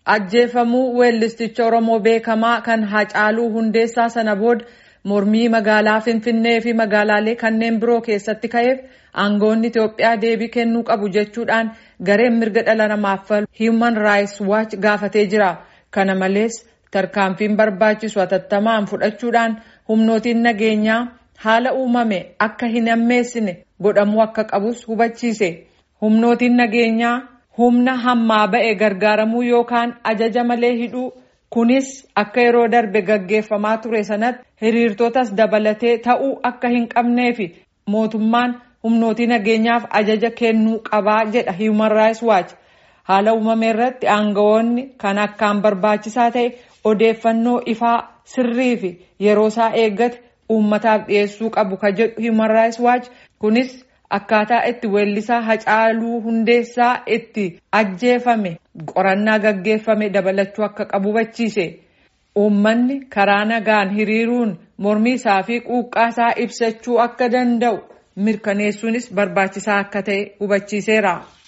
Ajjeefamuu weellisticha Oromoo beekamaa kan Hacaaluu Hundeessaa sana booda mormii magaalaa Finfinnee fi magaalaalee kanneen biroo keessatti ka'eef aangoonni Itoophiyaa deebii kennuu qabu jechuudhaan gareen mirga dhala namaaf falmu Human Rights Watch gaafatee jira. Kana malees tarkaanfiin barbaachisu hatattamaan fudhachuudhaan humnootiin nageenyaa haala uumame akka hin ammeessine godhamuu akka qabus hubachiise. Humnootiin nageenyaa humna hammaa ba'e gargaaramuu yookaan ajaja malee hidhuu kunis akka yeroo darbe gaggeeffamaa ture sanatti hiriirtotas dabalatee ta'uu akka hin qabnee fi mootummaan humnootii nageenyaaf ajaja kennuu qabaa jedha Human Rights Watch. Haala uumame irratti aangawoonni kan akkaan barbaachisaa ta'e odeeffannoo ifaa sirrii fi yeroo isaa eeggate uummataaf dhiyeessuu qabu ka jedhu Human Rights Watch kunis akkaataa itti weellisaa Hacaaluu Hundeessaa itti ajjeefame qorannaa gaggeeffame dabalachuu akka qabu hubachiise. Uummanni karaa nagaan hiriiruun mormii isaa fi quuqqaa isaa ibsachuu akka danda'u mirkaneessuunis barbaachisaa akka ta'e hubachiiseera.